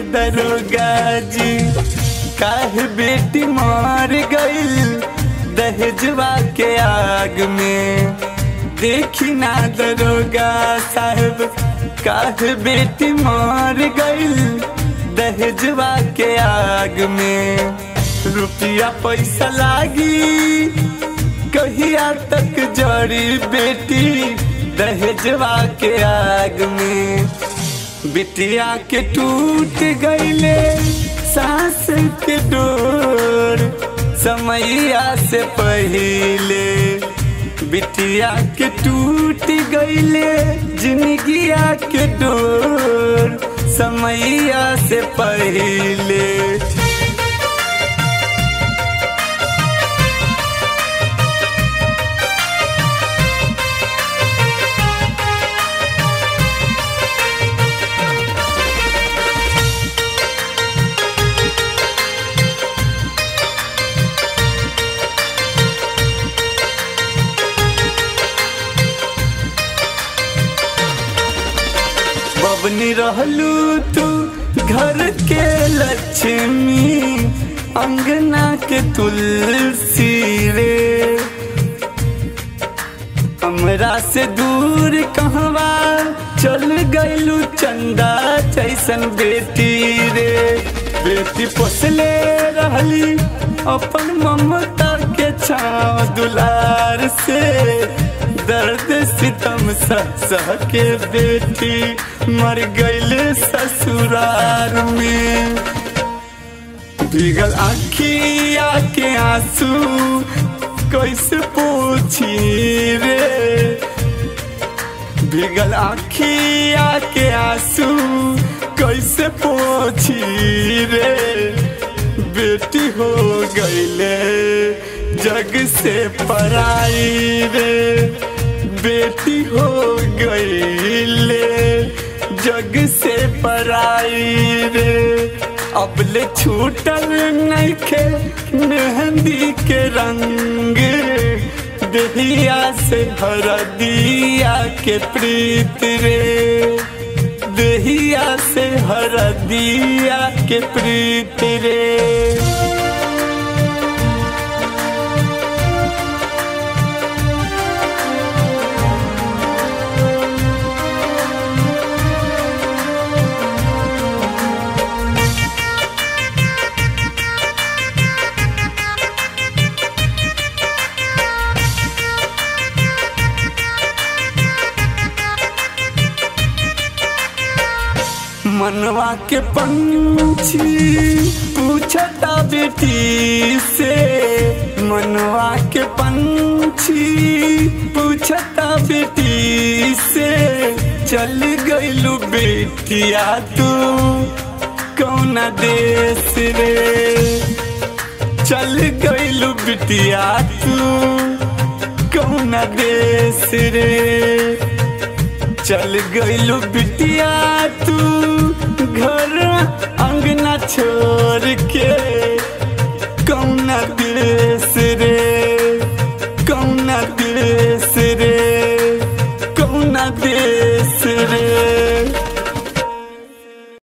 दरोगा जी काहे बेटी मार गईल दहेजवा के आग में देखी ना दरोगा साहब काहे बेटी मार गईल दहेजवा के आग में रुपया पैसा लागी कहिया तक जड़ी बेटी दहेजवा के आग में बिटिया के टूट गईले सांस के डोर समैया से पहिले बिटिया के टूट गईले जिंदगिया के डोर समैया से पहिले बबनी रहलू तू घर के लक्ष्मी अंगना के तुलसी रे हमरा से दूर कहवा चल गईलू चंदा जैसन बेटी रे बेटी पोसले रहली अपन ममता के छाव दुलार से दर्द सितम सह सह के बेटी मर गईले ससुरार में भीगल आखिया के आंसू कैसे पूछी रे भीगल आखिया के आंसू कैसे पूछी रे बेटी हो गईले जग से पराई रे बेटी हो गईले जग से पराई रे अब ले छूटल नइखे मेहंदी के रंग देहिया से भर दिया के प्रीत रे देहिया से हर दिया के प्रीत रे मनवा के पंछी पूछता बेटी से मनवा के पंछी पूछता बेटी से चल गईलू बेटिया तू कौन देश रे चल गईलू बिटिया तू कौन देश रे चल गईलू बिटिया तू घर अंगना छोड़ के